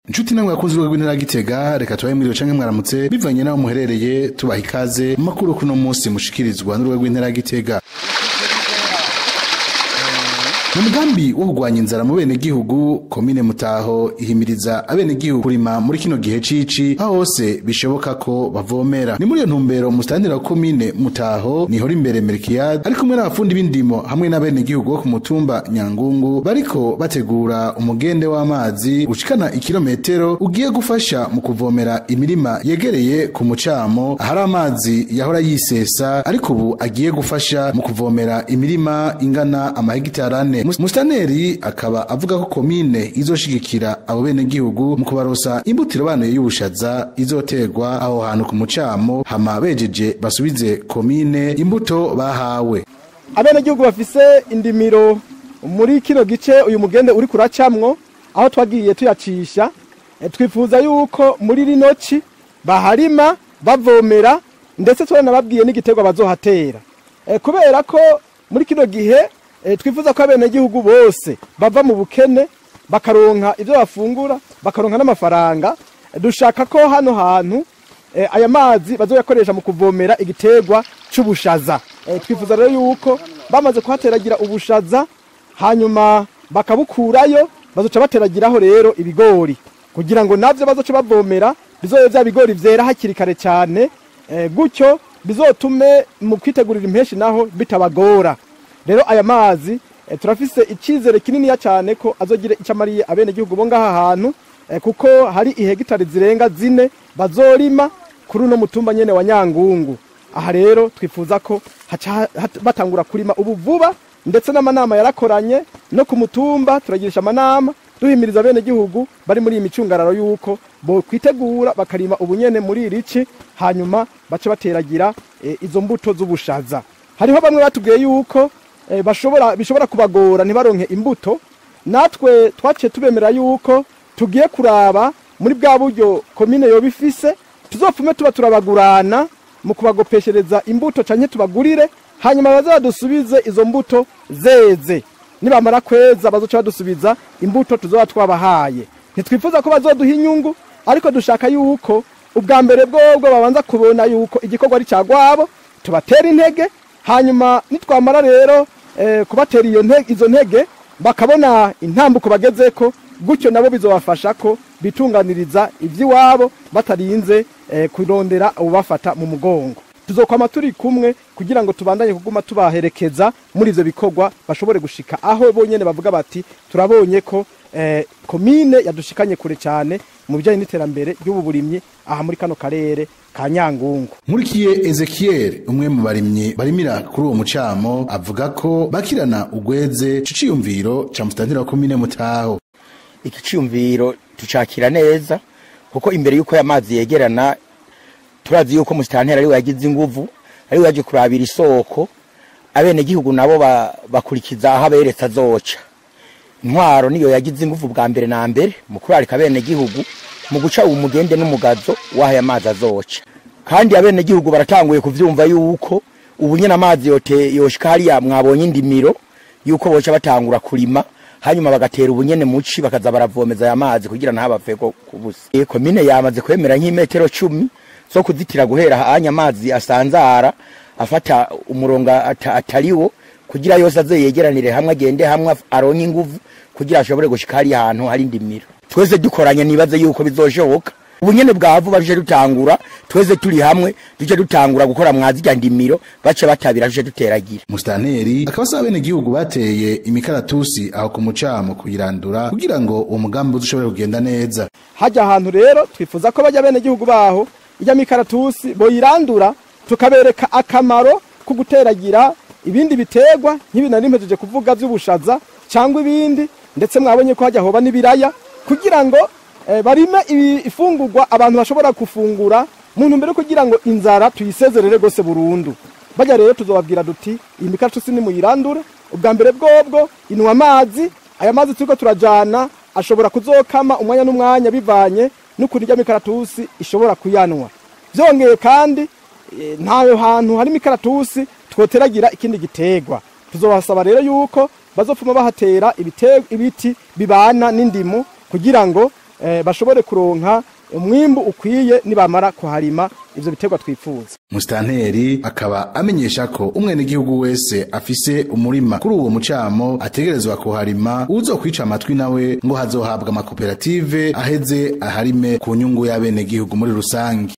Inshuti namwe bakunzi rw'intara Gitega reka tubaye muri canke mwaramutse bivanye naho muherereye tubaha ikaze mu makuru kuno munsi mushikirizwa n'urwego rw'intara Gitega mu mugambi wo kurwanya inzara mu bene gihugu komine mutaho ihimiriza abene gihugu kurima muri kino gihe cici aho hose bishoboka ko bavomera ni muri iyo ntumbero musitantira wa komine mutaho nihora imbere Melkiyad ari kumwe n'abafundi b'indimo hamwe n'abene gihugu bo ku mutumba Nyangungu bariko bategura umugende w'amazi ushikana ikirometero ugiye gufasha mu kuvomera imirima yegereye ku mucamo ahari amazi yahora yisesa ariko ubu agiye gufasha mu kuvomera imirima ingana amahegitari ane Mustaneri akaba avuga ko komine izoshigikira abo bene gihugu mu kubarosa imbutiro banoye y'ubushaza izoterwa aho hantu ku mucamo hama bejeje basubize komine imbuto bahawe abene gihugu bafise indimiro muri kino gice uyu mugende uri kuracamwo aho twagiye tuyacisha e, twifuza yuko muri rino ci baharima bavomera ndetse turanababwiye n'igiterwa bazohatera e, kubera ko muri kino gihe e, twifuza ko abene gihugu bose bava mu bukene bakaronka ivyo bafungura bakaronka n'amafaranga e, dushaka ko hano hantu e, aya mazi bazoyakoresha mu kuvomera igiterwa c'ubushaza e, twifuza rero yuko bamaze kuhateragira ubushaza hanyuma bakabukurayo bazoca bateragiraho rero ibigori kugira ngo navyo bazoca bavomera bizobe vya bigori vyera hakiri kare cyane e, gutyo bizotume mu kwitegurira impeshi naho bitabagora rero aya mazi e, turafise icizere kininiya cyane ko azogire icyo amariye abene gihugu bo ngaha hantu e, kuko hari ihegitari zirenga zine bazorima kuri uno mutumba nyene wa Nyangungu aha rero twifuza ko haca batangura kurima ubu vuba ndetse n'amanama yarakoranye no ku mutumba turagirisha amanama duhimiriza bene gihugu bari muri iyi micungararo yuko bo kwitegura bakarima ubunyene muri irici hanyuma bace bateragira e, izo mbuto z'ubushaza hariho bamwe batubwiye yuko e, bashobora bishobora kubagora ntibaronke imbuto natwe twaciye tubemera yuko tugiye kuraba muri bwa buryo komine yoba ifise tuzopfume tuba turabagurana mu kubagopeshereza imbuto canke tubagurire hanyuma baze badusubize izo mbuto zeze nibamara kweza bazoca badusubiza imbuto tuzoba twabahaye ntitwifuza ko bazoduha inyungu ariko dushaka yuko ubwa mbere bwobwo babanza kubona yuko igikorwa ari cagwabo tubatera intege hanyuma nitwamara rero eh, kubatera iyo ntege, izo ntege bakabona intambuko bagezeko gutyo nabo bizobafasha ko bitunganiriza ivy'iwabo batarinze eh, kurondera ubafata mu mugongo tuzokwama turi kumwe kugira ngo tubandanye kuguma tubaherekeza muri ivyo bikorwa bashobore gushika aho bonyene bavuga bati turabonye ko eh, komine yadushikanye kure cyane mu bijyanye n'iterambere ry'ubu burimyi aha muri kano karere ka Nyangungu Nkurikiye Ezekiel umwe mu barimyi barimira kuri uwo mucamo avuga ko bakirana ugweze ciciyumviro ca mustantira wa komine Mutaho iki ciyumviro tucakira neza kuko imbere yuko amazi yegerana turazi yuko musitantera ariwe yagize inguvu ariwe yaje kurabira isoko abene gihugu nabo bakurikiza aho aberetse azoca intwaro niyo yagize inguvu bwa mbere na mbere mu kurarika abene gihugu mu guca umugende n'umugazo w'aho amazi azoca kandi abene gihugu baratanguye kuvyumva yuko ubu nyene amazi yote yoshika hariya mwabonye indimiro yuko boca batangura kurima hanyuma bagatera ubunyene muci bakaza baravomeza aya mazi kugira ntabave kubusa komine yamaze kwemera nk'imetero cumi zo kuzitira guhera hanya amazi asanzara afata umurongo atariwo kugira yose aze yegeranire hamwe agende hamwe aronke inguvu kugira ashobore gushika hari ahantu hari indimiro twese dukoranye nibaze yuko bizoshoboka ubunyene bwavu baje dutangura twese turi hamwe tuje dutangura gukora mwazirya ndimiro bace batabira tuje duteragira Mustaneri akaba asaba bene gihugu bateye imikaratusi aho ku mucamo kuyirandura kugira ngo uwo mugambi ushobore kugenda neza hajya ahantu rero twifuza ko bajya bene gihugu baho ijya mikaratusi boyirandura tukabereka akamaro ko guteragira ibindi biterwa nk'ibi nari mpejeje kuvuga by'ubushaza cyangwa ibindi ndetse mwabonye ko hajya hoba n'ibiraya kugira ngo eh, barime ifungurwa abantu bashobora gufungura mu ntumbero kugira ngo inzara tuyisezerere gose burundu bajya rero tuzobabwira duti iyi mikaratusi nimuyirandure ubwa mbere bwobwo inywa amazi aya mazi turiko turajana ashobora kuzokama umwanya n'umwanya bivanye n'ukuntu ijya mikaratusi ishobora kuyanwa byongeye kandi e, ntayo hantu hari mikaratusi twoteragira ikindi gitegwa tuzobasaba rero yuko bazopfuma bahatera ibite- ibiti bibana n'indimu kugira ngo eh, bashobore kuronka umwimbu ukwiye nibamara kuharima ivyo biterwa twifuza musitanteri akaba amenyesha ko umwenegihugu wese afise umurima kuri uwo mucamo ategerezwa kuharima uzokwica amatwi nawe ngo hazohabwa amakoperative aheze aharime ku nyungu y'abenegihugu muri rusange